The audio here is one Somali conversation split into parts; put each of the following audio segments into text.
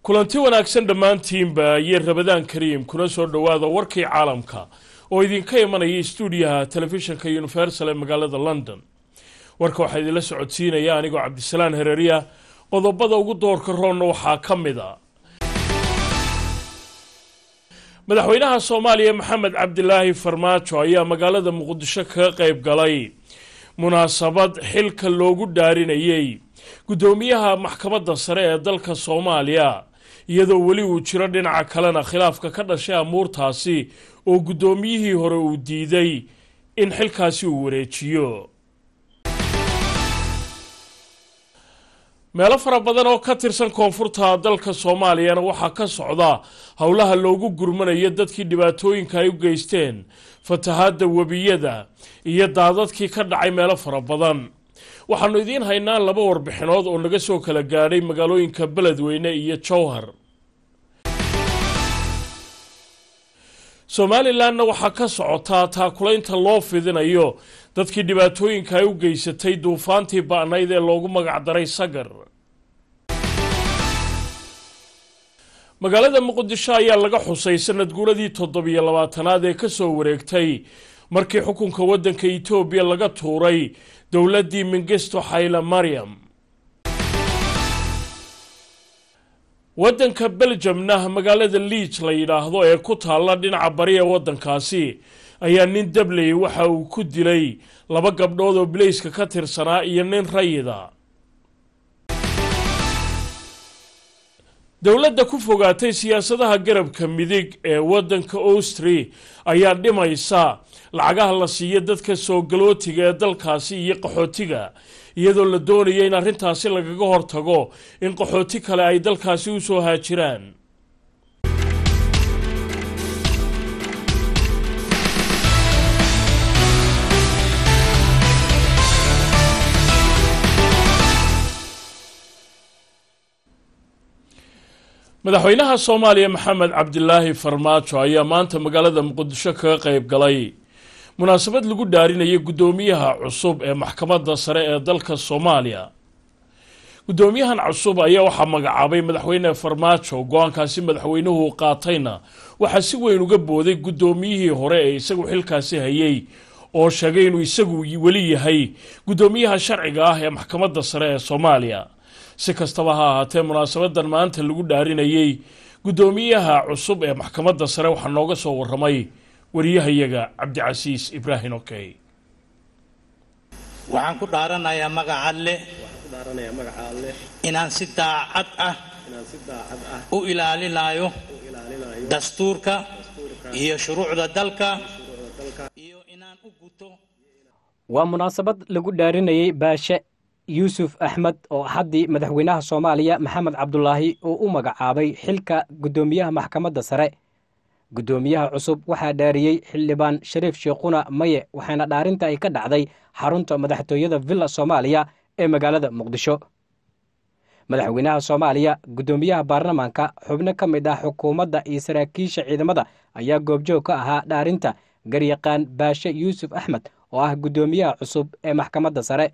kulanti wanaagsan dhammaantiinba iyo rabadaan kariim kuna soo dhowaada warkii caalamka oo idinka imanaya stuudiyaha telefishinka universal ee magaalada london warka waxaa idinla socodsiinaya anigoo cabdisalaan hereeriya qodobada ugu doorka roonna waxaa ka mid a madaxweynaha soomaaliya maxamed cabdilaahi farmaajo ayaa magaalada muqdisho kaga qayb galay munaasabad xilka loogu dhaarinayay guddoomiyaha maxkamadda sare ee dalka soomaaliya iyadoo weli uu jiro dhinaca kalena khilaafka ka dhashay amuurtaasi oo guddoomiyihii hore uu diiday in xilkaasi uu wareejiyo meelo fara badan oo ka tirsan koonfurta dalka soomaaliyana waxaa ka socda howlaha loogu gurmanayo dadkii dhibaatooyinka ay u geysteen fatahaadda webiyada iyo daadadkii ka dhacay meelo fara badan waxaanu idiin haynaa laba warbixinood oo naga soo kala gaadhay magaalooyinka beledweyne iyo jowhar somalilanna waxaa ka socotaa taakulaynta loo fidinayo dadkii dhibaatooyinka ay u geysatay duufaantii ba'nayd ee loogu magacdaray sagar magaalada muqdisho ayaa laga xusay sanad guuradii toddobiyo labaatanaad ee kasoo wareegtay markii xukunka waddanka etoobiya laga tuuray dowladdii mingisto xayla maryam waddanka beljamna magaalada liij la yidhaahdo ee ku taalla dhinaca bari ee waddankaasi ayaa nin dabley waxa uu ku dilay laba gabdhood oo bilayska ka tirsanaa iyo nin rayida dowladda ku fogaatay siyaasadaha garabka midig ee waddanka austri ayaa dhimaysa lacagaha la siiyo dadka soo galootiga ee dalkaasi iyo qaxootiga iyadoo la doonaya in arrintaasi lagaga hortago in qaxooti kale ay dalkaasi u soo haajiraan madaxweynaha soomaaliya maxamed cabdilaahi farmaajo ayaa maanta magaalada muqdisho kaga qayb galay munaasabad lagu dhaarinayay guddoomiyaha cusub ee maxkamadda sare ee dalka soomaaliya guddoomiyahan cusub ayaa waxaa magacaabay madaxweyne farmaajo go-aankaasi madaxweynuhu qaatayna waxaa si weyn uga booday guddoomiyihii hore ee isagu xilkaasi hayay oo sheegay inuu isagu weli yahay guddoomiyaha sharciga ah ee maxkamadda sare ee soomaaliya si kastaba ha ahaatee munaasabadan maanta lagu dhaarinayay guddoomiyaha cusub ee maxkamadda sare waxaa nooga soo waramay wariyahayaga cabdicasiis ibraahim okey waxaan ku dhaaranayaa magaca alleh inaan si daacad ah u ilaalinayo dastuurka iyo shuruucda dalka iyo inaan u guto waa munaasabad lagu dhaarinayay baashe yuusuf axmed oo haddii madaxweynaha soomaaliya maxamed cabdulaahi uu u magacaabay xilka guddoomiyaha maxkamadda sare guddoomiyaha cusub waxaa dhaariyey xildhibaan shariif sheekhuna maye waxaana dhaarinta ay ka dhacday xarunta madaxtooyada villa soomaaliya ee magaalada muqdisho madaxweynaha soomaaliya guddoomiyaha baarlamaanka xubno ka mid ah xukuumadda iyo saraakiisha ciidamada ayaa goobjoog ka ahaa dhaarinta garyaqaan baashe yuusuf axmed oo ah guddoomiyaha cusub ee maxkamadda sare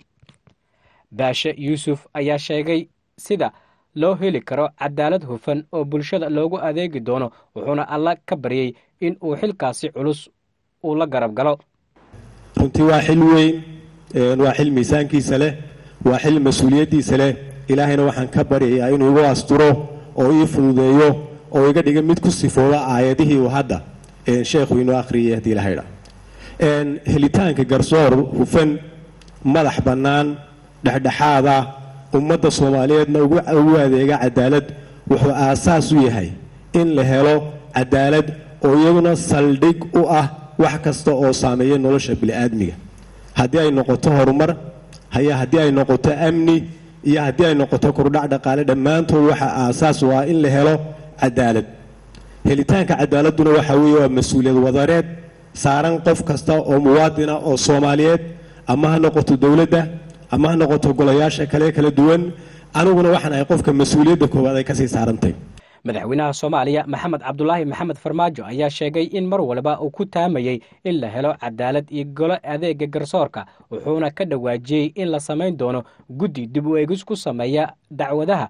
baashe yuusuf ayaa sheegay sida loo heli karo cadaalad hufan oo bulshada loogu adeegi doono wuxuuna alla ka baryey in uu xilkaasi culus uu la garab galo runtii waa xil weyn waa xil miisaankiisa leh waa xil mas-uuliyaddiisa leh ilaahayna waxaan ka baryayaa inuu igu asturo oo ii fududeeyo oo iga dhiga mid ku sifooba aayadihii uu hadda sheekhu inoo akhriyay haddii la haydha helitaanka garsoor hufan madax bannaan dhexdhexaada ummadda soomaaliyeedna ugu adeega cadaalad wuxuu aasaas u yahay in la helo cadaalad oo iyaduna saldhig u ah wax kasta oo saameeya nolosha bini'aadmiga haddii ay noqoto horumar haya haddii ay noqoto amni iyo haddii ay noqoto kordhac dhaqaale dhammaantood waxaa aasaas u ah in la helo cadaalad helitaanka cadaaladuna waxa weeye waa mas-uuliyad wadareed saaran qof kasta oo muwaadina oo soomaaliyeed ama ha noqoto dowladda ama ha noqoto golayaasha kale kala duwan aniguna waxaan ahay qofka mas-uuliyadda koowaad ay kasii saarantay madaxweynaha soomaaliya maxamed cabdulaahi maxamed farmaajo ayaa sheegay in mar walba uu ku taamayey in la helo cadaalad iyo golo adeega garsoorka wuxuuna ka dhawaajiyey in la samayn doono guddi dib u eegis ku sameeya dacwadaha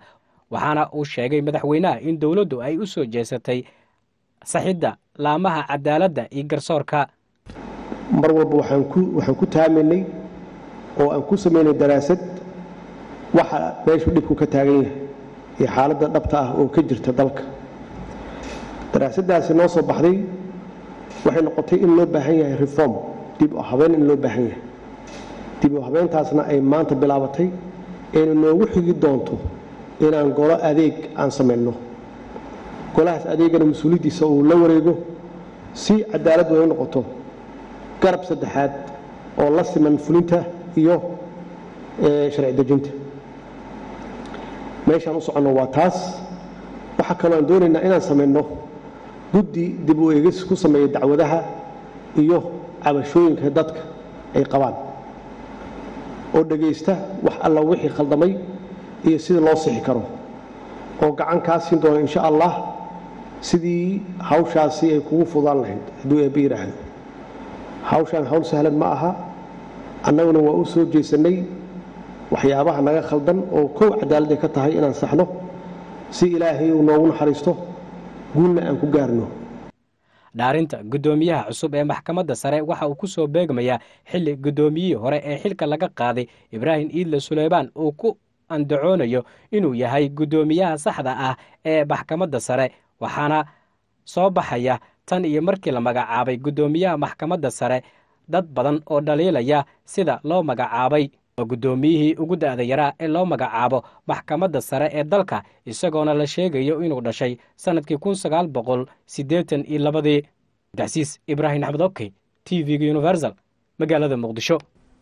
waxaana uu sheegay madaxweynaha in dowladdu ay u soo jeesatay saxidda laamaha cadaaladda iyo garsoorka mar walba waxaan ku waxaan ku taamaynay oo aan ku samaynay daraasad waxa meeshu dhibku ka taagan yahay iyo xaaladda dhabta ah oo ka jirta dalka daraasaddaasi noo soo baxday waxay noqotay in loo baahan yahay reform dib u habeen in loo baahan yahay dib u habeentaasna ay maanta bilaabatay ayna noogu xigi doonto inaan golo adeeg aan samayno golahaas adeegana mas-uuliyaddiisa uu la wareego si cadaalad way u noqoto garab saddexaad oo la siman fulinta iyo sharci dejinta meeshaan u soconno waa taas waxaa kaloo aan doonaynaa inaan samayno guddi dib u eegis ku sameeya dacwadaha iyo cabashooyinka dadka ay qabaan oo dhegaysta wax alla wixii khaldamay iyo sidii loo sixi karo oo gacan kaa siin doona insha allah sidii hawshaasi ay kugu fudaan lahayd hadduu eebbe yidhaahdo hawshaan hawl sahlan ma aha annaguna waa u soo jeesannay waxyaabaha naga khaldan oo kow cadaalad ay ka tahay inaan saxno si ilaahay uu noogu naxariisto guulna aan ku gaarno dhaarinta guddoomiyaha cusub ee maxkamadda sare waxa uu ku soo beegmayaa xilli guddoomiyihii hore ee xilka laga qaaday ibraahim iidle suleymaan uu ku andacoonayo inuu yahay guddoomiyaha saxda ah ee maxkamadda sare waxaana soo baxaya tan iyo markii la magacaabay guddoomiyaha maxkamadda sare dad badan oo dhaliilaya sida loo magacaabay oo guddoomiyihii ugu da'da yaraa ee loo magacaabo maxkamadda sare ee dalka isagoona la sheegayo inuu dhashay sannadkii kun sagaal boqol siddeetan iyo labadii abdicasiis ibraahim axmed okey t v-ga universal magaalada muqdisho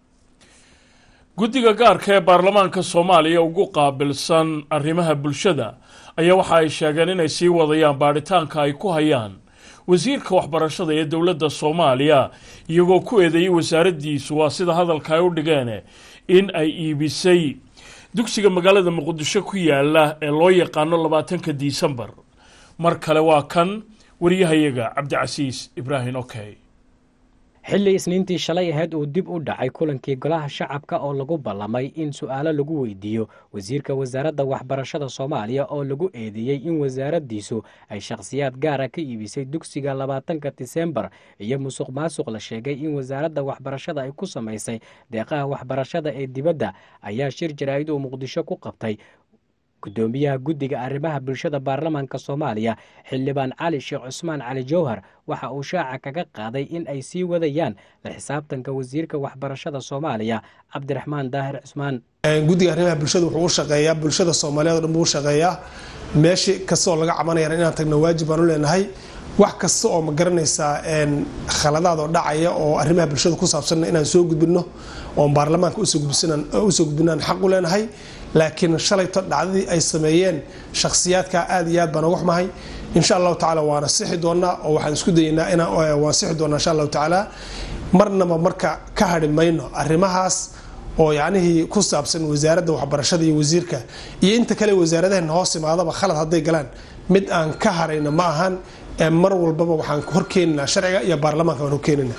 guddiga gaarka ee baarlamaanka soomaaliya ugu qaabilsan arrimaha bulshada ayaa waxa ay sheegeen inay sii wadayaan baadhitaanka ay ku hayaan wasiirka waxbarashada ee dowladda soomaaliya iyagoo ku eedeeyey wasaaraddiisu waa sida hadalka ay u dhigeen in ay iibisay dugsiga magaalada muqdisho ku yaala ee loo yaqaano labaatanka disembar mar kale waa kan wariyahayaga cabdicasiis ibraahim okey xilli isniintii shalay ahayd uu dib u dhacay kulankii golaha shacabka oo lagu ballamay in su'aalo lagu weydiiyo wasiirka wasaaradda waxbarashada soomaaliya oo lagu eedeeyey in wasaaraddiisu ay shakhsiyaad gaara ka iibisay dugsiga labaatanka disembar iyo musuq maasuq la sheegay in wasaaradda waxbarashada ay ku samaysay deeqaha waxbarashada ee dibadda ayaa shir jaraa'id uu muqdisho ku qabtay guddoomiyaha guddiga arrimaha bulshada baarlamaanka soomaaliya xildhibaan cali sheekh cusmaan cali jowhar waxa uu shaaca kaga qaaday in ay sii wadayaan la xisaabtanka wasiirka waxbarashada soomaaliya cabdiraxmaan daahir cusmaan guddiga arrimaha bulshada wuxuu u shaqeeyaa bulshada soomaaliyeed o dhan buu u shaqeeyaa meeshi kasta oo laga cabanayana inaan tagno waajib baan u leenahay wax kasta oo ma garanaysaa khaladaad oo dhacaya oo arrimaha bulshada ku saabsanna inaan soo gudbinno oon baarlamaanka usoo gudbinaan xaq u leenahay laakiin shalayto dhacdadii ay sameeyeen shakhsiyaadka aad iyo aad baan uga xumahay insha allahu tacala waana sixi doonaa oo waxaan isku dayeynaa inwaan sixi doonaa insha allahu tacaala marnaba marka ka hadhi mayno arrimahaas oo yacnihii ku saabsan wasaaradda waxbarashada iyo wasiirka iyo inta kale wasaaradaheena hoos imaadaba khalad hadday galaan mid aan ka harayna ma ahan mar walbaba waxaan horkeeninaa sharciga iyo baarlamaanka waan horkeenina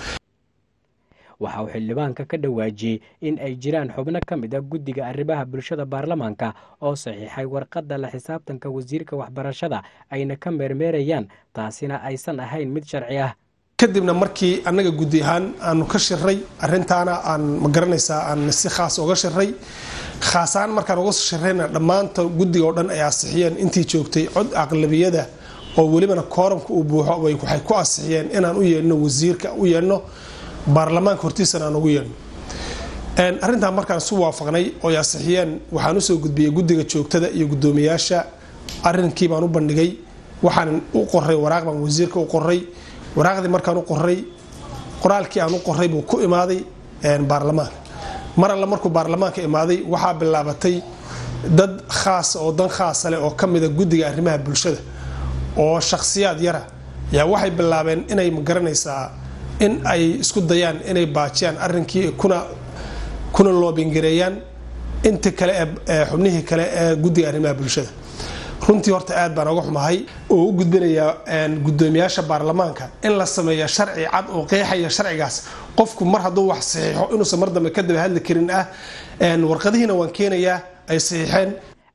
waxa uu xildhibaanka ka dhawaajiyey in ay jiraan xubno ka mid a guddiga arrimaha bulshada baarlamaanka oo saxiixay warqadda la xisaabtanka wasiirka waxbarashada ayna ka meermeerayaan taasina aysan ahayn mid sharci ah kadibna markii annaga guddi ahaan aanu ka shiray arintaana aan ma garanaysaa aan si khaas uga shiray khaasahaan markaan uga shirayna dhammaanta guddiga oo dhan ay asixiyeen intii joogtay cod aqlabiyada oo welibana kooramka uu buuxo waxay ku asixiyeen inaan u yeedhno wasiirka u yeedhno baarlamaanka hortiisana aan ugu yeedhno arrintaa markaan isu waafaqnay oo ay asixiyeen waxaan usoo gudbiyey guddiga joogtada iyo guddoomiyaasha arrinkii baan u bandhigay waxaan u qoray waraaq baan wasiirka u qoray waraaqdii markaan u qoray qoraalkii aan u qoray buu ku imaaday baarlamaanka mar alle markuu baarlamaanka imaaday waxaa bilaabatay dad khaasa oo dan khaasa leh oo ka mida guddiga arrimaha bulshada oo shakhsiyaad yara yaa waxay bilaabeen inay magaranaysaa in ay isku dayaan inay baajiyaan arrinkii kuna kuna loobingareeyaan inta kale ee xubnihii kale ee guddiga arrimaha bulshada runtii horta aad baan oga xumahay oo u gudbinayaa guddoomiyaasha baarlamaanka in la sameeya sharci cad oo qeexaya sharcigaas qofku mar hadduu wax saxiixo inuusan mar dambe ka daba hadli karin ah warqadihiina waan keenayaa ay saxiixeen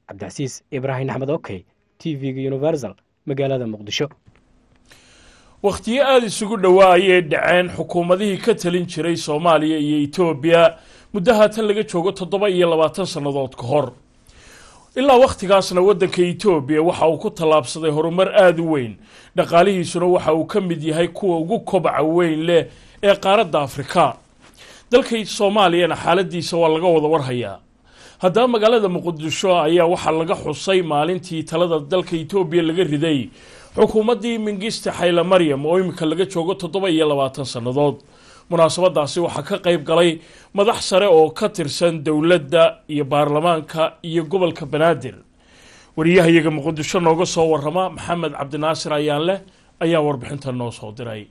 cabdicasiis ibraahim axmed okey t v-ga universal magaalada muqdisho wakhtiyo aada isugu dhowaa ayay dhaceen xukuumadihii ka talin jiray soomaaliya iyo etoobiya muddo haatan laga joogo toddoba iyo labaatan sannadood ka hor ilaa wakhtigaasna waddanka etoobiya waxa uu ku tallaabsaday horumar aada u weyn dhaqaalihiisuna waxa uu ka mid yahay kuwa ugu kobaca weyn leh ee qaaradda afrika dalka soomaaliyana xaaladiisa waa laga wada warhayaa haddaba magaalada muqdisho ayaa waxaa laga xusay maalintii talada dalka etoobiya laga riday xukuumaddii mingiste xayle maryam oo iminka laga joogo toddoba iyo labaatan sannadood munaasabadaasi waxaa ka qayb galay madax sare oo ka tirsan dowladda iyo baarlamaanka iyo gobolka banaadir wariyahayaga muqdisho nooga soo warama maxamed cabdinaasir ayaanleh ayaa warbixinta noo soo diray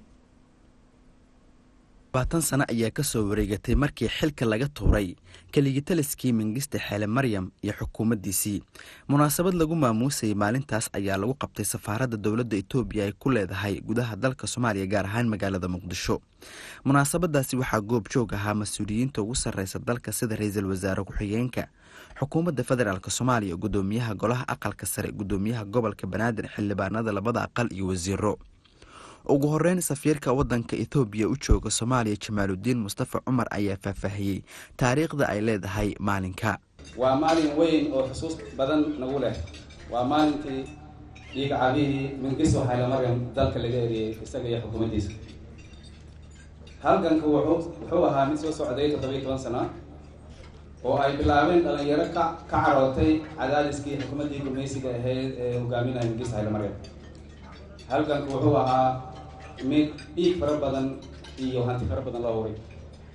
labaatan sano ayaa ka soo wareegatay markii xilka laga tuuray keligitaliskii mingiste xeele maryam iyo xukuumaddiisii munaasabad lagu maamuusayay maalintaas ayaa lagu qabtay safaaradda dowladda etoobiya ay ku leedahay gudaha dalka soomaaliya gaar ahaan magaalada muqdisho munaasabadaasi waxaa goobjoog ahaa mas-uuliyiinta ugu sarreysa dalka sida ra-iisul wasaare ku-xigeenka xukuumadda federaalk soomaaliya gudoomiyaha golaha aqalka sare gudoomiyaha gobolka banaadir xildhibaanada labada aqal iyo wasiiro ugu horeyn safiirka waddanka ethoobiya u jooga soomaaliya jamaaludiin mustafa cumar ayaa faahfaahiyey taariikhda ay leedahay maalinka waa maalin weyn oo xusuus badan nagu leh waa maalintii dhiiga cabihii mingiso xaylomaryam dalka laga eriyey isaga iyo xukuumaddiisa halganka wuxuu ahaa mid soo socday toddobiyo toban sano oo ay bilaabeen dhalinyaro ka ka carootay cadaadiskii xukuumaddii gumeysiga ahayd ee hogaaminaya mingiso xaylomaryam halganku wuxuu ahaa mid dhiig fara badan iyo hanti fara badan loo huray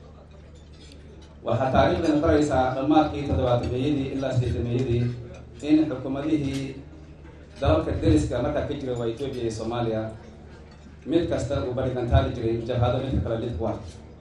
waxaa taariikhdana baraysaa dhammaadkii toddobaatameeyadii ilaa sideetameeyadii in xukuumadihii dalalka deriska markaa ka jira waa etoobiya iyo soomaaliya mid kasta uu barigantaali jiray jabhado midka kale lid kuwa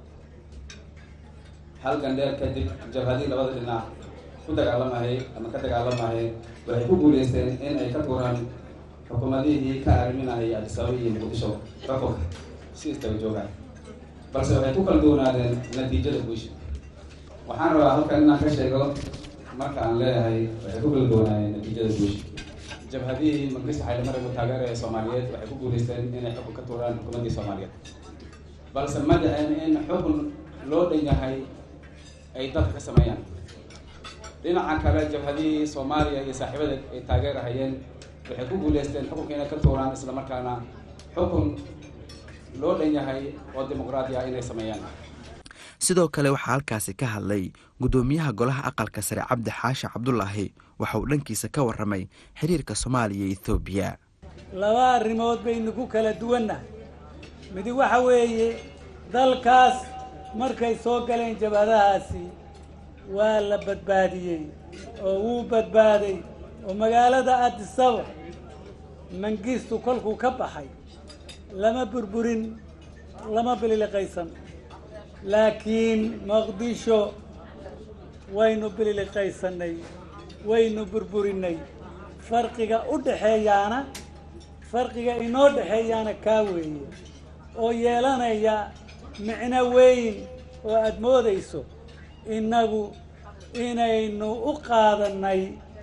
halgan dheer kadib jabhadii labada dhinac ku dagaalamahay ama ka dagaalamahay waxay ku guuleysteen in ay ka tuuraan xukuumadihii ka arriminayay adisababa iyo muqdisho xukunka si istaga joogaan balse waxay ku kala duwanaadeen natiijada guusha waxaan rabaa halkan inaan ka sheego marka aan leeyahay waxay ku kala duwanaayeen natiijada guusha jabhadihii mangista xaylimarag taageera ee soomaaliyeed waxay ku guuleysteen inay xukun ka tuuraan xukuumaddii soomaaliyeed balse ma dhicin in xukun loo dhan yahay ay dadka ka sameeyaan dhinaca kale jabhadihii soomaaliya iyo saaxiibada ay taageerahayeen waxay ku guuleysteen xukunka inay ka tuuraan isla markaana xukun loo dhan yahay oo dimuqraadi ah inay sameeyaan sidoo kale waxaa halkaasi ka hadlay gudoomiyaha golaha aqalka sare cabdi xaashi cabdulaahi waxa uu dhankiisa ka warramay xiriirka soomaaliya iyo ethoobiya laba arrimood baynu ku kala duwannahay midi waxa weeye dalkaas markay soo galeen jabhadahaasi waa la badbaadiyey oo wuu badbaaday oo magaalada adisaba mangistu kolkuu ka baxay lama burburin lama bililiqaysan laakiin muqdisho waynu bililiqaysanay waynu burburinay farqiga u dhexeeyaana farqiga inoo dhexeeyaana kaa weeye oo yeelanaya micno weyn oo aada moodayso innagu inaynu u qaadanay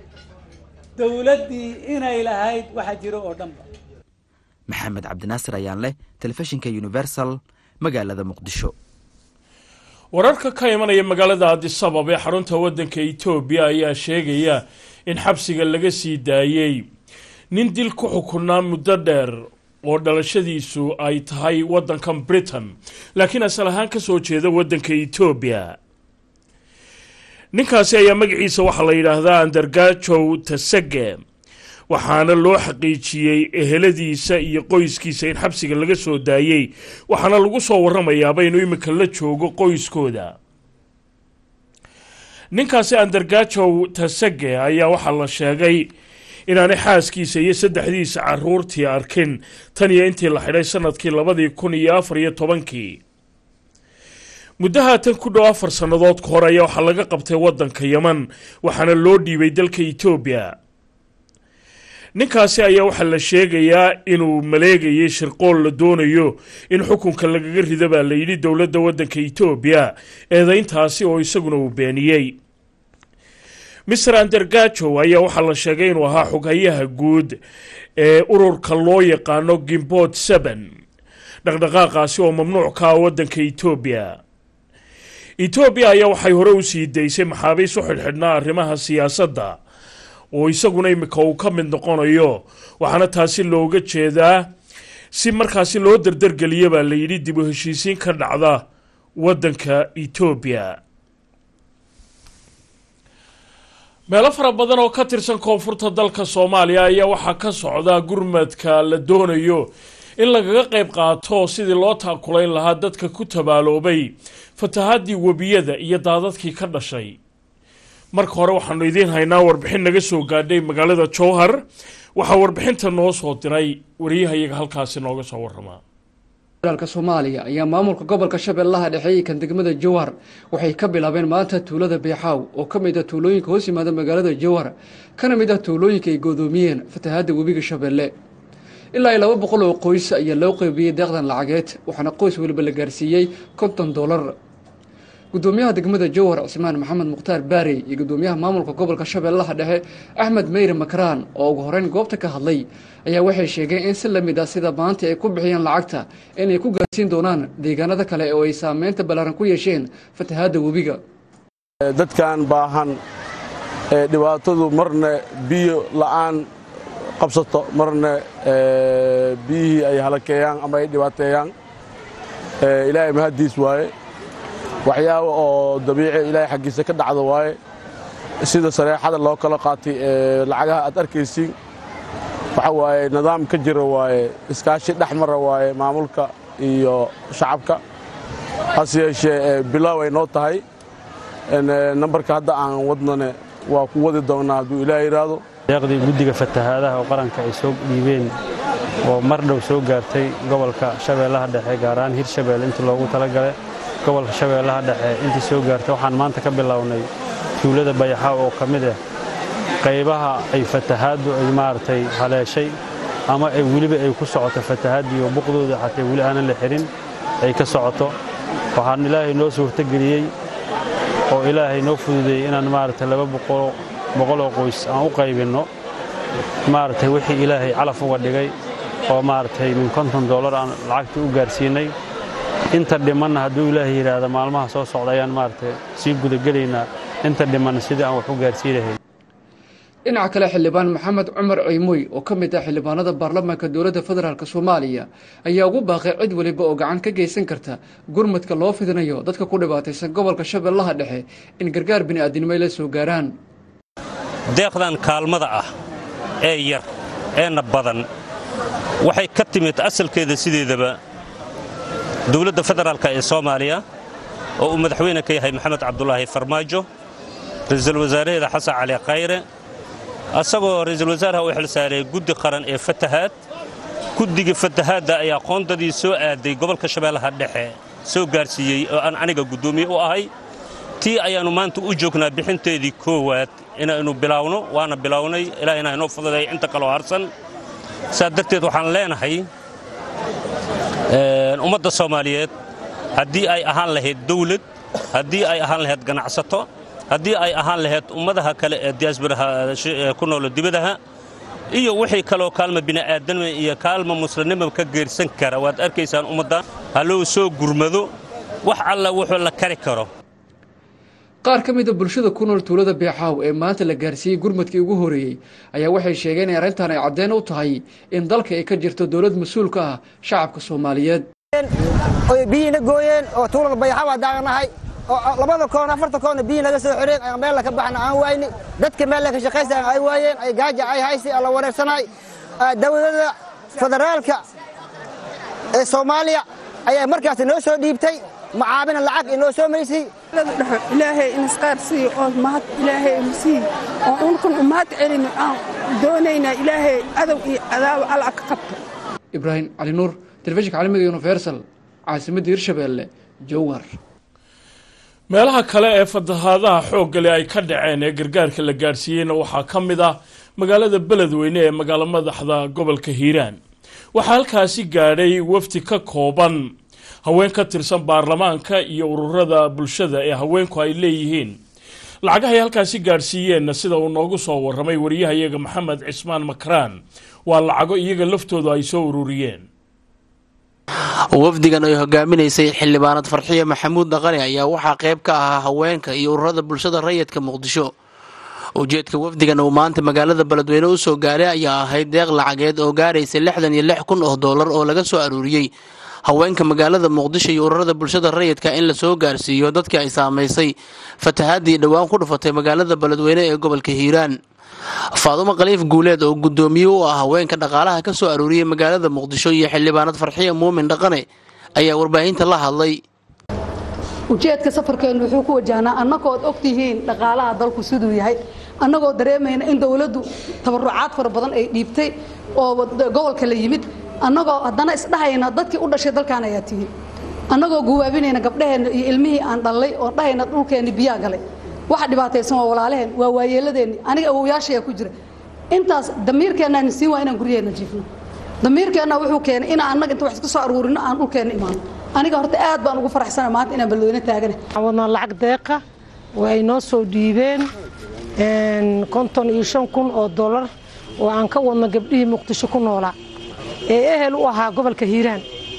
dowladdii inay lahayd waxa jiro oo dhanba maxamed cabdinaasir ayaan leh telefishinka universal magaalada muqdisho wararka ka imanaya magaalada adisabab ee xarunta waddanka etoobiya ayaa sheegaya in xabsiga laga sii daayey nin dil ku xukunaa muddo dheer oo dhalashadiisu ay tahay waddankan britain laakiin asal ahaan ka soo jeeda waddanka etoobiya ninkaasi ayaa magaciisa waxaa la yidhaahdaa andargajow tasage waxaana loo xaqiijiyey eheladiisa iyo qoyskiisa in xabsiga laga soo daayey waxaana lagu soo waramayaaba inuu iminka la joogo qoyskooda ninkaasi andargajow tasage ayaa waxaa la sheegay inaanay xaaskiisa iyo saddexdiisa caruurtii arkin tan iyo intii la xidhay sanadkii labadii kun iyo afar iyo tobankii muddahaatan ku dhow afar sannadood ka hor ayaa waxaa laga qabtay waddanka yeman waxaana loo dhiibay dalka etoobiya ninkaasi ayaa waxaa la sheegayaa inuu maleegayay shirqool la doonayo in xukunka lagaga rido baa la yidhi dowladda waddanka etoobiya eedayntaasi oo isaguna uu beeniyey mister andergajo ayaa waxaa la sheegay inuu ahaa xoghayaha guud ee ururka loo yaqaano gimbot seben dhaqdhaqaaqaasi oo mamnuuc ka ah waddanka etoobiya etoobiya ayaa waxay hore u sii daysay maxaabiis u xidhxidhnaa arrimaha siyaasadda oo isaguna imika uu ka mid noqonayo waxaana taasi looga jeedaa si markaasi loo dardargeliya baa la yidhi dib u heshiisiin ka dhacda waddanka etoobiya meelo fara badan oo ka tirsan koonfurta dalka soomaaliya ayaa waxaa ka socda gurmadka la doonayo in lagaga qayb qaato sidii loo taakulayn lahaa dadka ku tabaaloobay fatahaadii webiyada iyo daadadkii ka dhashay marka hore waxaanu idiin haynaa warbixin naga soo gaadhay magaalada jowhar waxaa warbixinta noo soo diray wariyahayaga halkaasi nooga soo waramaa dalka soomaaliya ayaa maamulka gobolka shabeellaha dhexe kan degmada jowhar waxay ka bilaabeen maanta tuulada beexaaw oo ka mid ah tuulooyinka hoos yimaada magaalada jowhar kana mid ah tuulooyinka ay goodoomiyeen fatahaadda webiga shabeelle ilaa iyo laba boqol oo qoys ayaa loo qeybiyey deeqdan lacageed waxaana qoys weliba la gaarsiiyey konton dollar gudoomiyaha degmada jowhar cismaan maxamed mukhtaar baarey iyo gudoomiyaha maamulka gobolka shabeellaha dhexe axmed meyre makraan oo ugu horeyn goobta ka hadlay ayaa waxay sheegeen in si lamid ah sida maanta ay ku bixiyeen lacagta inay ku gaarsiin doonaan deegaanada kale oo ay saameynta ballaaran ku yeesheen fatahaadda webiga dadkan baahan ee dhibaatadu marna biyo la'aan qabsato marna biyihii ay halakeeyaan ama ay dhibaateeyaan ilaahay mahaddiis waaye waxyaaba oo dabiici ilaahay xaggiisa ka dhacda waaye sida sareexada loo kala qaatay ee lacagaha aad arkaysiin waxa waaye nidaam ka jira waaye iskaashi dhex mara waaye maamulka iyo shacabka hase yeeshee bilaaw ay noo tahay nambarka hadda aan wadnane waa ku wadi doonnaa hadduu ilaah yidhaahdo deeqdii guddiga fatahaadaha oo qaranka ay soo dhiibeen oo mar dhow soo gaartay gobolka shabeellaha dhexe gaar ahaan hirshabeelle intii loogu talagalay gobolka shabeellaha dhexe intii soo gaartay waxaan maanta ka bilownay tuulada bayaxaaw oo ka mid ah qaybaha ay fatahaaddu ay maaragtay haleeshay ama ay weliba ay ku socoto fatahaaddii oo buqdooda xatay weli aanan la xihin ay ka socoto waxaan ilaahay noo suurtogeliyey oo ilaahay noo fududeeyey inaan maaragtay laba boqoloo qoys aan u qaybinno maaragtay wixii ilaahay calaf uga dhigay oo maaragtay min konton dollar aan lacagtii u gaarsiinay inta dhimanna hadduu ilaahay yidhaahda maalmaha soo socda ayaan maaragtay sii gudagelaynaa inta dhimanna sidii aan wax u gaarsiinahayn dhinaca kale xildhibaan maxamed cumar ceymoy oo ka mid ah xildhibaanada baarlamaanka dowladda federaalk soomaaliya ayaa ugu baaqay cid weliba oo gacan ka geysan karta gurmadka loo fidinayo dadka ku dhibaataysan gobolka shabeellaha dhexe in gargaar bini'aadinimo ay la soo gaaraan deeqdan kaalmada ah ee yar eena badan waxay ka timid asalkeeda sideedaba dowladda federaalk ee soomaaliya oo uu madaxweyne ka yahay maxamed cabdulaahi farmaajo ra'iisul wasaaraheeda xasan cali khayre asagoo ra'iisul wasaaraha u xilsaaray guddi qaran ee fatahaad guddiga fatahaadda ayaa qoondadii soo aaday gobolka shabeellaha dhexe soo gaarsiiyey oo aan aniga guddoomiye u ahay tii ayaannu maanta u joognaa bixinteedii koowaad inaynu bilaawno waana bilownay ilaa inaa inoo fududay inta kaloo harsan saa darteed waxaan leenahay ummadda soomaaliyeed haddii ay ahaan lahayd dawlad haddii ay ahaan lahayd ganacsato haddii ay ahaan lahayd ummadaha kale ee diyaasbaraha ku noolo dibadaha iyo wixii kaloo kaalma bini'aadanima iyo kaalma muslimnima ka geersan kara waad arkaysaan ummadda halou soo gurmado wax alla wuxuu la kari karo qaar ka mid a bulshada ku nool tuulada beexaaw ee maanta la gaarsiiyey gurmadkii ugu horeeyey ayaa waxay sheegeen in arrintan ay caddeen u tahay in dalka ay ka jirto dowlad mas-uul ka ah shacabka soomaaliyeed oy biyiina gooyeen oo tuulada bayaxaaw aan daaqanahay oo labada koon afarta koonna biyi naga soo xireen aan meel ka baxna aan wayni dadka meel ka shaqaysan ay waayeen ay gaaja ay haysi alla wareersanay dowladda federaalka ee soomaaliya ayaa markaas noo soo dhiibtay macaabina lacag inoo soo maysay ilaahay inisqaar siiyo oo mahad ilaahay sii oo unkun u mahad celin aan doonaynaa ilaahay adow iyo cadaabo alla ka qabto ibraahim cali nuur telefishinka caalamiga universal caasimadda hirshabeelle jowhar meelaha kale ee fatahaadaha xooggale ay ka dhaceen ee gargaarka la gaadhsiiyeyna waxaa ka mid ah magaalada beledweyne ee magaalo madaxda gobolka hiiraan waxaa halkaasi gaadhay wafdi ka kooban haween ka tirsan baarlamaanka iyo ururada bulshada ee haweenku ay leeyihiin lacagahay halkaasi gaadhsiiyeenna sida uu noogu soo warramay wariyahayaga maxamed cismaan makraan waa lacago iyaga laftoodu ay soo ururiyeen wafdigan ay hogaaminaysay xildhibaanad farxiya maxamuud dhaqane ayaa waxaa qayb ka ahaa haweenka iyo ururada bulshada rayidka muqdisho ujeedka wafdigan uu maanta magaalada beledweyne u soo gaaray ayaa ahayd deeq lacageed oo gaaraysa lixdan iyo lix kun oo doolar oo laga soo aruuriyey haweenka magaalada muqdisho iyo ururada bulshada rayidka in la soo gaarsiiyo dadkii ay saamaysay fatahaadii dhowaan ku dhufatay magaalada beledweyne ee gobolka hiiraan faadumo khaliif guuleed oo guddoomiye u ah haweenka dhaqaalaha ka soo aruuriyey magaalada muqdisho iyo xildhibaanad farxiya muumin dhaqane ayaa warbaahinta la hadlay ujeedka safarkeennu wuxuu ku wajahnaa annagoo ad ogtihiin dhaqaalaha dalku siduu yahay annagoo dareemayna in dowladdu tabarucaad fara badan ay dhiibtay oo gobolka la yimid annagoo haddana isdhahayna dadkii u dhashay dalkaan ayaa tihiin annagoo guwaabinayna gabdhaheenna iyo ilmihii aan dhallay oo dhahayna dhulkeenni biyaa galay waxa dhibaataysan waa walaalaheen waa waayeeladeenni aniga awowyaashayaa ku jira intaas damiirkeennaan siin waa inaan guryaheenna jiifno damiirkeenna wuxuu keenay inaan annaga inta wax iska soo aruurino aan dhulkeenna imaano aniga horta aad baan ugu faraxsana maanta inaan balweyne taagana wadnaa lacag deeqa oo ay noo soo dhiibeen konton iyo shan kun oo dollar oo aan ka wadno gabdhihii muqdisho ku noolaa ee ehel u ahaa gobolka hiiraan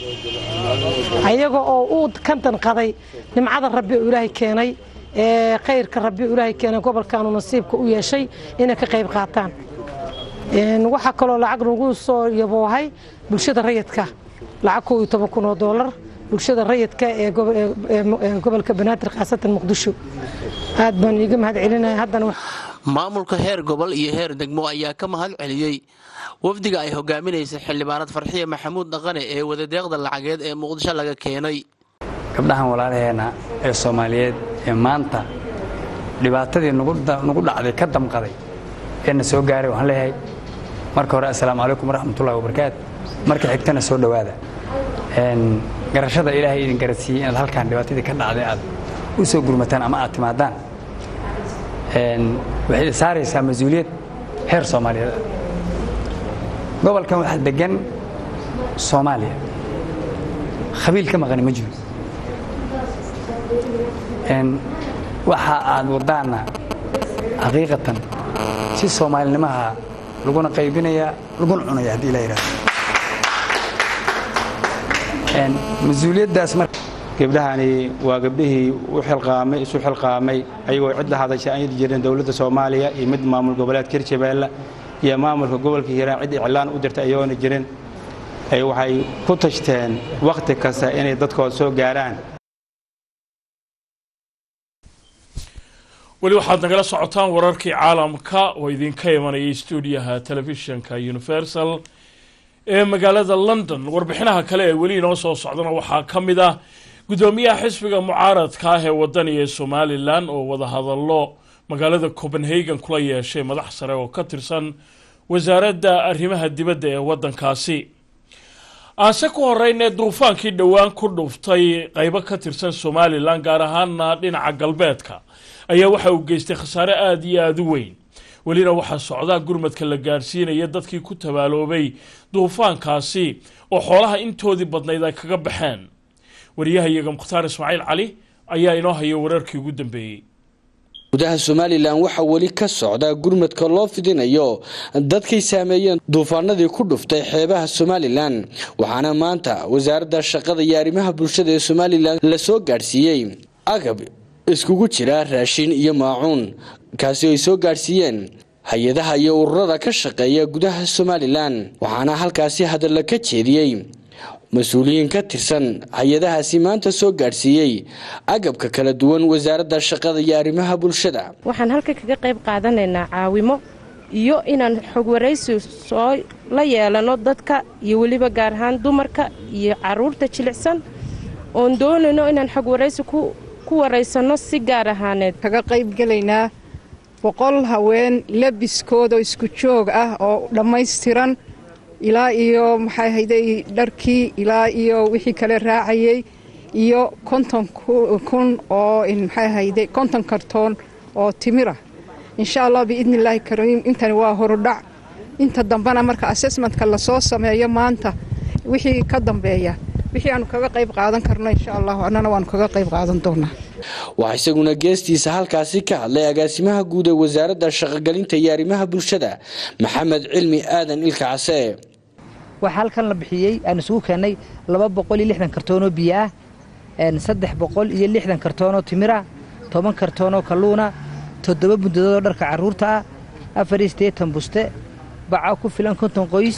ayaga oo uu ka danqaday nimcada rabbi oo ilaahay keenay ee khayrka rabbi oo ilaahay keenay gobolkaanu nasiibka u yeeshay inay ka qayb qaataan waxaa kaloo lacag nagu soo yaboohay bulshada rayidka lacag koo iyo toban kun oo dollar bulshada rayidka ee gobolka banaadir khaasatan muqdisho aad baan iiga mahad celinaya haddana maamulka heer gobol iyo heer degmo ayaa ka mahad celiyey wafdiga ay hogaaminaysay xildhibaanad farxiya maxamuud dhaqane ee wadadeeqda lacageed ee muqdisho laga keenay gabdhahan walaalaheena ee soomaaliyeed ee maanta dhibaatadii nagu dhacday ka damqaday ee na soo gaaray waxaan leeyahay marka hore assalaamu calaykum waraxmatullahi wabarakaatu marka xigtana soo dhowaada garashada ilaahay idin garadsiiyey inaad halkaan dhibaatadii ka dhacday aad u soo gurmataan ama aad timaadaan waxay saaraysaa mas-uuliyad heer soomaaliyeed gobolkan waxaa degan soomaaliya khabiil ka maqani ma jiro waxa aad wadaana xaqiiqatan si soomaalinimaha laguna qaybinaya laguna cunaya haddii la yidhahdo mas-uuliyaddaas mar gabdhahani waa gabdhihii u xilqaamay isu xilqaamay ayagoo cid la hadashay aan yiri jireen dowladda soomaaliya iyo mid maamul goboleedka hirshabeelle iyo maamulka gobolka hiiraan cid iclaan u dirtay ayagoona jirin waxay ku tashteen wakhti kasta inay dadkooda soo gaaraan weli waxaad nagala socotaan wararkii caalamka oo idinka imanayay stuudiyaha telefishinka universal ee magaalada london warbixinaha kale ee weli inoo soo socdana waxaa ka mid ah guddoomiyaha xisbiga mucaaradka ah ee wadaniga ee somalilan oo wadahadallo magaalada copenhagen kula yeeshay madax sare oo ka tirsan wasaaradda arrimaha dibadda ee waddankaasi aase ku horeynee duufaankii dhowaan ku dhuftay qeybo ka tirsan somalilan gaar ahaana dhinaca galbeedka ayaa waxa uu geystay khasaare aada iyo aada u weyn welina waxaa socdaa gurmadka la gaadhsiinaya dadkii ku tabaaloobay duufaankaasi oo xoolaha intoodii badnayd ay kaga baxeen wariyahayaga mukhtaar ismaaciil cali ayaa inoo haya wararkii ugu dambeeyey gudaha somalilan waxaa weli ka socda gurmadka loo fidinayo dadkay saameeyeen duufaanadii ku dhuftay xeebaha somalilan waxaana maanta wasaaradda shaqada iyo arrimaha bulshada ee somalilan la soo gaadhsiiyey agab iskugu jira raashin iyo maacuun kaasi ay soo gaadhsiiyeen hay-adaha iyo ururada ka shaqeeya gudaha somalilan waxaana halkaasi hadalla ka jeediyey mas-uuliyiin ka tirsan hay-adahaasi maanta soo gaadhsiiyey agabka kala duwan wasaaradda shaqada iyo arrimaha bulshada waxaan halka kaga qayb qaadanaynaa caawimo iyo inaan xog waraysi soo la yeelano dadka iyo weliba gaar ahaan dumarka iyo caruurta jilicsan oon doonayno inaan xog waraysi ku waraysanno si gaar ahaaneed kaga qaybgelaynaa boqol haween labiskoodoo isku joog ah oo dhammaystiran ilaa iyo maxay hayday dharkii ilaa iyo wixii kale raacayay iyo konton kun oo maxay hayday konton kartoon oo timira insha allah biidni illaahi kariim intani waa horudhac inta dambena marka assessmentka lasoo sameeyo maanta wixii ka dambeeya wixii aanu kaga qayb qaadan karno insha allah annana waanu kaga qayb qaadan doonaa waxaa isaguna geestiisa halkaasi ka hadlay agaasimaha guud ee wasaaradda shaqogelinta iyo arrimaha bulshada maxamed cilmi aadan ilka case waxaa halkan la bixiyey aan isugu keennay laba boqol iyo lixdan kartoonoo biyo ah saddex boqol iyo lixdan kartoonoo timira toban kartoonoo kalluuna toddoba bundadoodoo dharka carruurta ah afar iyo siddeetan buste baca ku filan konton qoys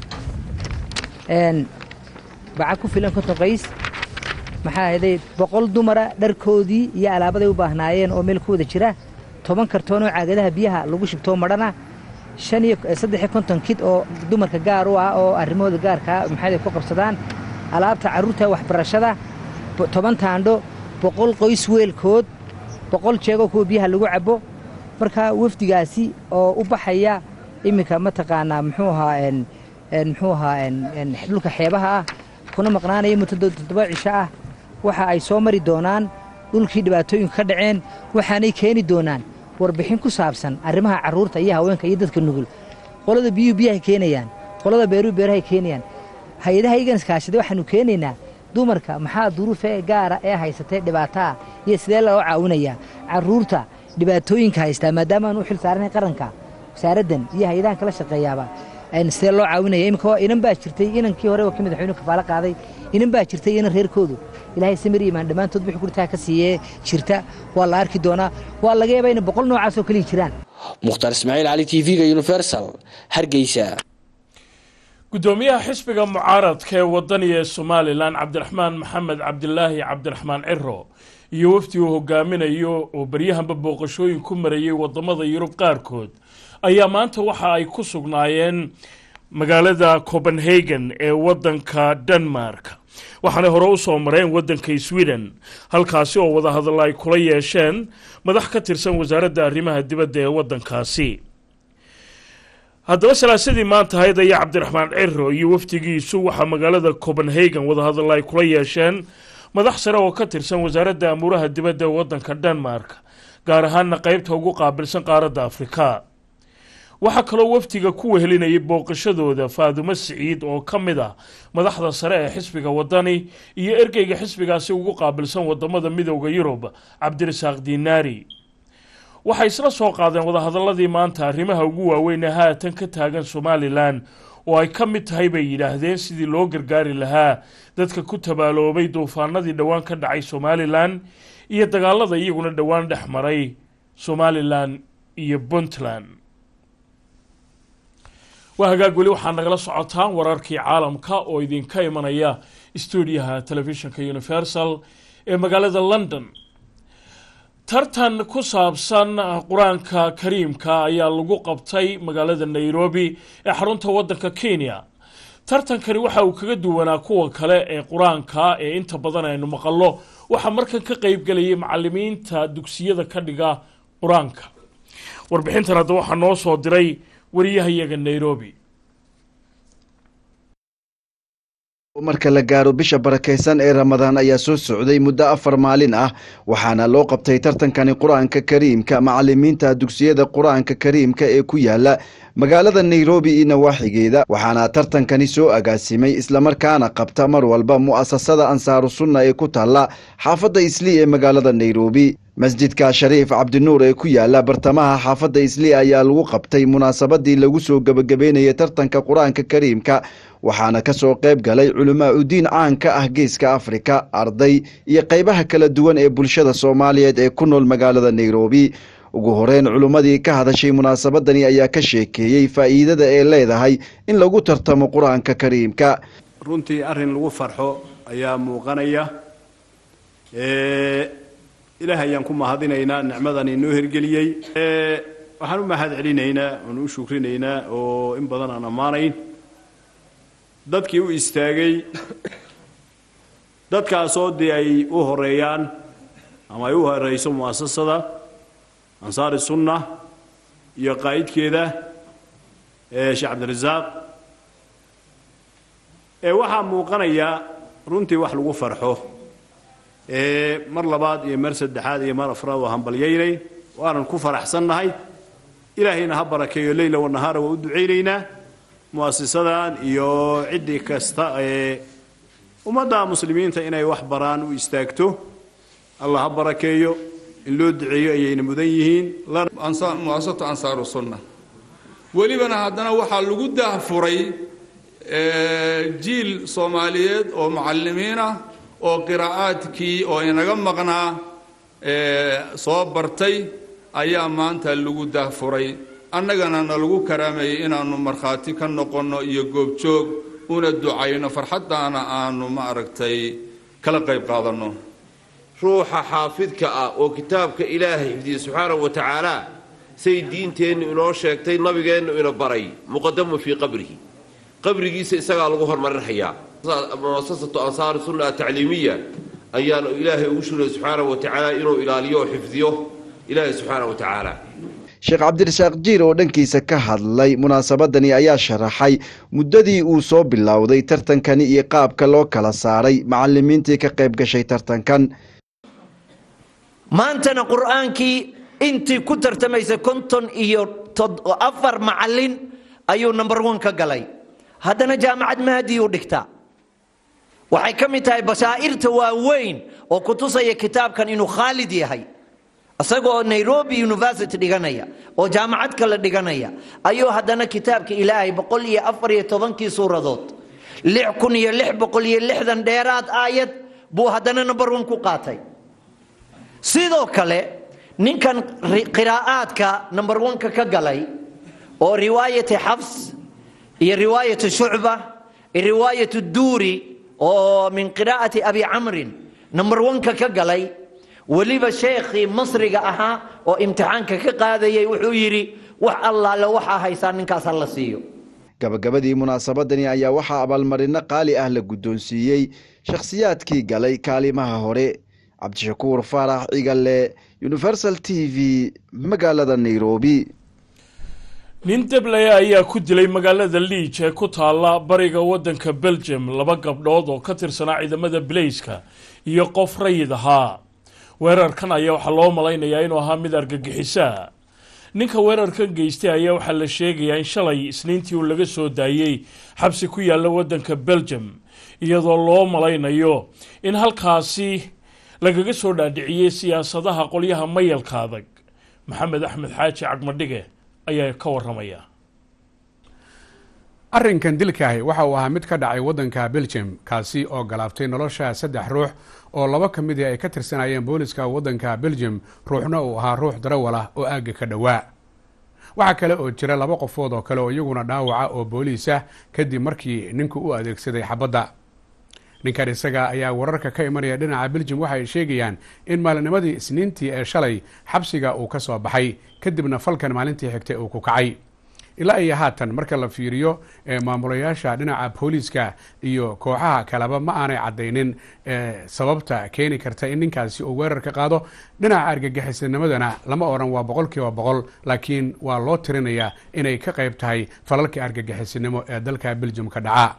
baca ku filan konton qoys maxaa ahayday boqol dumara dharkoodii iyo alaabaday u baahnaayeen oo meel ku wada jira toban kartoonoo caagadaha biyaha lagu shubtoo madhana shan iyo saddex iyo konton kid oo dumarka gaar u ah oo arrimahooda gaarkaa maxay ku qabsadaan alaabta carruurta waxbarashada toban taandho boqol qoys weelkood boqol jeegoo kuwa biyaha lagu cabbo marka wafdigaasi oo u baxaya iminka mataqaanaa muxuu ahaa muxuu ahaa dhulka xeebaha ah kuna maqnaanaya muddo toddoba cisho ah waxa ay soo mari doonaan dhulkii dhibaatooyinka ka dhaceen waxaanay keeni doonaan warbixin ku saabsan arrimaha carruurta iyo haweenka iyo dadka nugul qolada biyuhu biyahay keenayaan qolada beeruhu beerahay keenayaan hay-adaha igan iskaashada waxaanu keenaynaa dumarka maxaa duruufe gaara ee haysatay dhibaataa iyo sidee loo caawinayaa carruurta dhibaatooyinka haystaa maadaama aan u xil saaranayn qaranka wasaaraddan iyo hay-adahan kala shaqeeyaaba sidee loo caawinaya iminka inan baa jirtay inankii hore oo ka madaxweynuhu kafaalo qaaday inan baa jirtay inan reerkoodu ilaahay samir imaan dhammaantood wixii gurtaa ka siiyee jirta waa la arki doonaa waa laga yaabaa inay boqol noocaas oo kaliya jiraan mukhtaar ismaaciil cali t v-ga universal hargeysa gudoomiyaha xisbiga mucaaradka ee wadaniga ee somalilan cabdiraxmaan maxamed cabdilaahi cabdiraxmaan ciro iyo wafdi uu hogaaminayo oo baryahanba booqashooyin ku marayay wadamada yurub qaarkood ayaa maanta waxa ay ku sugnaayeen magaalada copenhagen ee wadanka denmark waxaanay hore u soo mareen wadanka sweden halkaasi oo wadahadalla ay kula yeesheen madax ka tirsan wasaaradda arrimaha dibadda ee wadankaasi haddaba salaasadii maanta ahayd ayaa cabdiraxmaan ciro iyo wafdigiisu waxaa magaalada copenhagen wadahadalla ay kula yeesheen madax sare oo ka tirsan wasaaradda amuuraha dibadda ee wadanka denmark gaar ahaana qeybta ugu qaabilsan qaaradda afrika waxaa kaloo wafdiga ku wehelinayay booqashadooda faadumo siciid oo ka mid ah madaxda sare ee xisbiga wadani iyo ergeyga xisbigaasi ugu qaabilsan wadamada midooda yurub cabdirasaaq diinaari waxay isla soo qaadeen wadahadaladii maanta arrimaha ugu waaweyn ee haatan ka taagan somalilan oo ay ka mid tahay bay yidhaahdeen sidii loo gargaari lahaa dadka ku tabaaloobay duufaanadii dhowaan ka dhacay somalilan iyo dagaalada iyaguna dhowaan dhex maray somalilan iyo puntland waa hagaag weli waxaa nagala socotaan wararkii caalamka oo idinka imanaya stuudiyaha telefishinka universal ee magaalada london tartan ku saabsan qur-aanka kariimka ayaa lagu qabtay magaalada nairobi ee xarunta wadanka kenya tartankani waxa uu kaga duwanaa kuwa kale ee qur-aanka ee inta badan aynu maqallo waxaa markan ka qeybgelayay macalimiinta dugsiyada ka dhiga qur-aanka warbixintan hadda waxaa noo soo diray wariyahayaga nairobi marka la gaaro bisha barakaysan ee ramadaan ayaa soo socday muddo afar maalin ah waxaana loo qabtay tartankani qur-aanka kariimka macalimiinta dugsiyada qur-aanka kariimka ee ku yaala magaalada nairobi iyo nawaaxigeeda waxaana tartankani soo agaasimay islamarkaana qabta mar walba mu'asasada ansaaru sunna ee ku taalla xaafadda islii ee magaalada nairobi masjidka shariif cabdinuur ee ku yaala bartamaha xaafadda islii ayaa lagu qabtay munaasabadii lagu soo gebagabeynayay tartanka qur-aanka kariimka waxaana ka soo qayb galay culamaa udiin caan ka ah geeska afrika arday iyo qaybaha kala duwan ee bulshada soomaaliyeed ee ku nool magaalada nairobi ugu horeyn culummadii ka hadashay munaasabadani ayaa ka sheekeeyey faa'iidada ee leedahay in lagu tartamo qur-aanka kariimka runtii arrin lagu farxo ayaa muuqanaya ilaah ayaan ku mahadinaynaa nicmadan inoo hirgeliyey waxaan u mahad celinaynaa oon u shukrinaynaa oo in badan aan ammaanayn dadkii u istaagay dadkaasoo dee ay u horeeyaan ama ay u horeyso mu'asasada ansaari sunna iyo qaa'idkeeda sheekh cabdirasaaq ee waxaa muuqanaya runtii wax lagu farxo mar labaad iyo mar saddexaad iyo mar afraad waa hambalyaynay waanan ku faraxsannahay ilaahayna ha barakeeyo leyla wanahaara waa u ducaynaynaa mu'asisadan iyo ciddii kasta ee ummadda muslimiinta inay wax baraan u istaagto allah ha barakeeyo in loo duceeyo ayayna mudan yihiin muasasatu ansaaru sunna welibana haddana waxaa lagu daahfuray jiil soomaaliyeed oo mucalimiin ah oo qiraa'aadkii oo inaga maqnaa soo bartay ayaa maanta lagu daahfuray annagana na lagu karaameeyey inaannu markhaati ka noqonno iyo goobjoog una ducayno farxaddaana aanu ma aragtay kala qayb qaadanno ruuxa xaafidka ah oo kitaabka ilaahay xifdiya subxaanahu wa tacaala say diinteennu inoo sheegtay nabigeennu ina baray muqadamu fii qabrihi qabrigiisa isagaa lagu hormarinhayaa muasasatu ansaari sunna atacliimiya ayaanu ilaahay ugu shugay subxaanahu wa tacaala inuu ilaaliyo oo xifdiyo ilaahay subxaanahu wa tacaala sheekh cabdirasaaq jiir oo dhankiisa ka hadlay munaasabadani ayaa sharaxay muddadii uu soo bilowday tartankani iyo qaabka loo kala saaray macalimiintii ka qayb gashay tartankan maantana qur'aankii intii ku tartamaysay konton iyo afar macalin ayuu number one ka galay haddana jaamacad mahadiyuu dhigtaa waxay ka mid tahay basaa'irta waaweyn oo ku tusaya kitaabkan inuu khaalid yahay isagoo nairobi university dhiganaya oo jaamacad kale dhiganaya ayuu haddana kitaabka ilaahay boqol iyo afar iyo tobankii suuradood lix kun iyo lix boqol iyo lixdan dheeraad aayad buu haddana number one ku qaatay sidoo kale ninkan qiraa'aadka number one-ka ka galay oo riwaayati xafs iyo riwaayatu shucba iyo riwaayatu duuri oo min qiraa'ati abi camrin number one-ka ka galay weliba sheekhii masriga ahaa oo imtixaanka ka qaadayay wuxuu yidhi wax allaale waxaa haysaa ninkaas ha la siiyo gabagabadii munaasabadani ayaa waxaa abaalmarino qaali ah la guddoonsiiyey shakhsiyaadkii galay kaalimaha hore cabdishakuur faarax cigale universal t v magaalada nairobi nin deblaya ayaa ku dilay magaalada liij ee ku taalla bariga waddanka belgium laba gabdhood oo ka tirsanaa ciidamada bilayska iyo qof rayid ahaa weerarkan ayaa waxaa loo malaynayaa inuu ahaa mid argagixisaa ninka weerarkan geystay ayaa waxaa la sheegayaa in shalay isniintii uu laga soo daayey xabsi ku yaalla waddanka belgium iyadoo loo malaynayo in halkaasi lagaga soo dhaadhiciyey siyaasadaha qolyaha mayalka adag maxamed axmed xaaji cagmadhige ayaa ka waramaya arrinkan dilkaahi waxa uu ahaa mid ka dhacay waddanka belgium kaasi oo galaaftay nolosha saddex ruux oo laba ka mid i ay ka tirsanayeen booliska waddanka belgium ruuxna uu ahaa ruux darawal ah oo aagga ka dhowaa waxaa kale oo jira laba qofood oo kale oo iyaguna dhaawaca oo booliis ah kadib markii ninku u adeegsaday xabadda ninkan isaga ayaa wararka ka imanaya dhinaca belgium waxa ay sheegayaan in maalinimadii isniintii ee shalay xabsiga uu ka soo baxay kadibna falkan maalintii xigtay uu ku kacay ilaa iyo haatan marka la fiiriyo maamulayaasha dhinaca booliiska iyo kooxaha kaleba ma aanay caddaynin sababta keeni karta in ninkaasi uu weerar ka qaado dhinaca argagixisanimadana lama odhan waa boqol kiiba boqol laakiin waa loo tirinayaa inay ka qayb tahay falalka argagixisinimo ee dalka belgium ka dhaca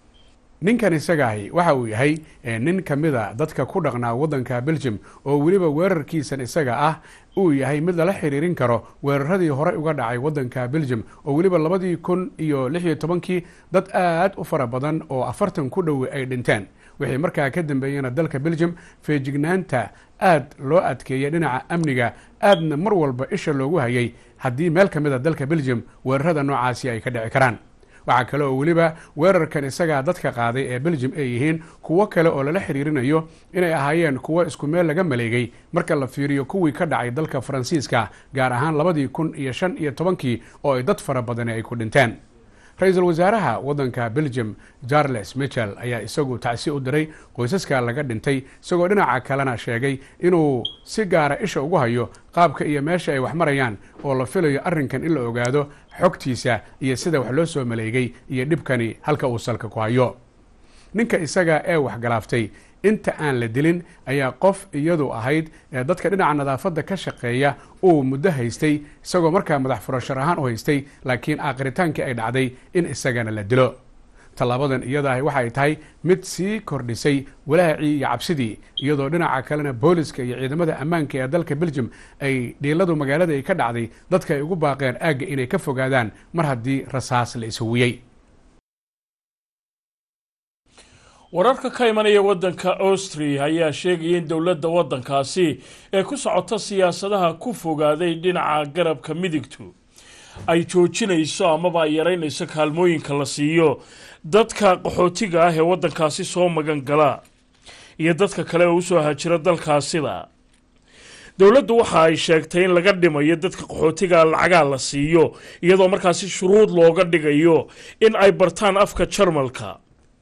ninkan isagaahi waxa uu yahay nin ka mida dadka ku dhaqnaa waddanka belgium oo weliba weerarkiisan isaga ah uu yahay mid lala xiriirin karo weeraradii horey uga dhacay waddanka belgium oo weliba labadii kun iyo lix iyo tobankii dad aad u fara badan oo afartan ku dhowe ay dhinteen wixii markaa ka dambeeyena dalka belgium feejignaanta aad loo adkeeyay dhinaca amniga aadna mar walba isha loogu hayay haddii meel ka mid a dalka belgium weerarada noocaasi ay ka dhici karaan waxaa kale oo weliba weerarkan isagaa dadka qaaday ee belgium ay yihiin kuwo kale oo lala xiriirinayo inay ahaayeen kuwo isku meel laga maleegay marka la fiiriyo kuwii ka dhacay dalka faransiiska gaar ahaan labadii kun iyo shan iyo tobankii oo ay dad fara badani ay ku dhinteen ra-iisul wasaaraha waddanka belgium charles michel ayaa isagu tacsi u diray qoysaska laga dhintay isagoo dhinaca kalena sheegay inuu si gaara isha ugu hayo qaabka iyo meesha ay wax marayaan oo la filayo arrinkan in la ogaado xogtiisa iyo sida wax loo soo maleegay iyo dhibkani halka uu salka ku hayo ninka isaga ee waxgalaaftay inta aan la dilin ayaa qof iyadu ahayd ee dadka dhinaca nadaafadda ka shaqeeya uu muddo haystay isagoo markaa madax furashar ahaan u haystay laakiin aakhritaankii ay dhacday in isagana la dilo tallaabadan iyadaahi waxay tahay mid sii kordhisay walaacii iyo cabsidii iyadoo dhinaca kalena booliska iyo ciidamada ammaanka ee dalka belgium ay dhiiladu magaalada ay ka dhacday dadka ay ugu baaqeen aagga inay ka fogaadaan mar haddii rasaas la ishuwiyey wararka ka imanaya waddanka austria ayaa sheegaya in dowladda waddankaasi ee ku socota siyaasadaha ku fogaaday dhinaca garabka midigtu ay joojinayso amaba ay yaraynayso kaalmooyinka la siiyo dadka qaxootiga ah ee waddankaasi soo magan gala iyo dadka kale oo usoo hajira dalkaasida dowladdu waxa ay sheegtay in laga dhimayo dadka qaxootiga lacagaa la siiyo iyadoo markaasi shuruud looga dhigayo in ay bartaan afka jarmalka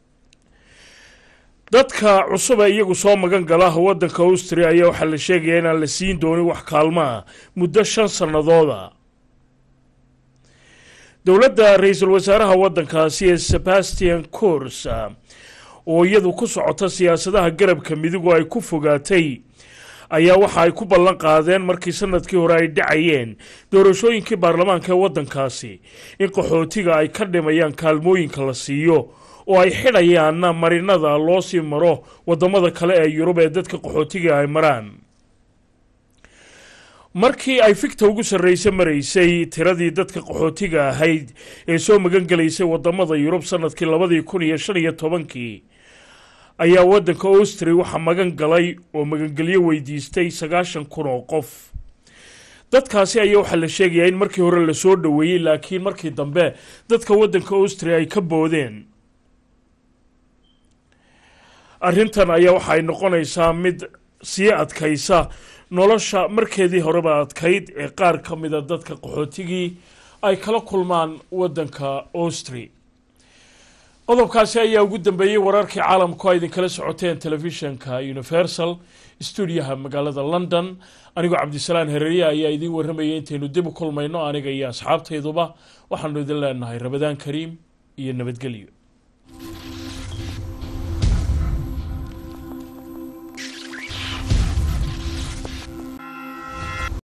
dadka cusub ee iyagu soo magan gala waddanka austria ayaa waxaa la sheegayaa inaan la siin doonin wax kaalmaa muddo shan sannadooda dowladda ra-iisul wasaaraha waddankaasi ee sebastian cours oo iyadu ku socota siyaasadaha garabka midigu ay ku fogaatay ayaa waxa ay ku ballan qaadeen markii sanadkii hore ay dhacayeen doorashooyinkii baarlamaanka ee waddankaasi in qaxootiga ay ka dhimayaan kaalmooyinka la siiyo oo ay xidhayaanna marinada loo sii maro waddamada kale ee yurub ee dadka qaxootiga ay maraan markii ay figta ugu sarreysa maraysay tiradii dadka qaxootiga ahayd ee soo magan gelaysay waddamada yurub sanadkii labadii kun iyo shan iyo tobankii ayaa waddanka austria waxaa magan galay oo magangelyo weydiistay sagaashan kun oo qof dadkaasi ayaa waxaa la sheegayaa in markii hore lasoo dhoweeyey laakiin markii dambe dadka waddanka austria ay ka boodeen arrintan ayaa waxa ay noqonaysaa mid sii adkaysa nolosha markeedii horeba adkayd ee qaar ka mida dadka qaxootigii ay kala kulmaan waddanka austria qodobkaasi ayaa ugu dambeeyey wararkii caalamku a idinkala socoteen telefishanka universal stuudiyaha magaalada london anigoo cabdisalaan hereriya ayaa idiin warramayay intaynu dib u kulmayno aniga iyo asxaabtayduba waxaanu idin leenahay rabadaan kariim iyo nabadgelyo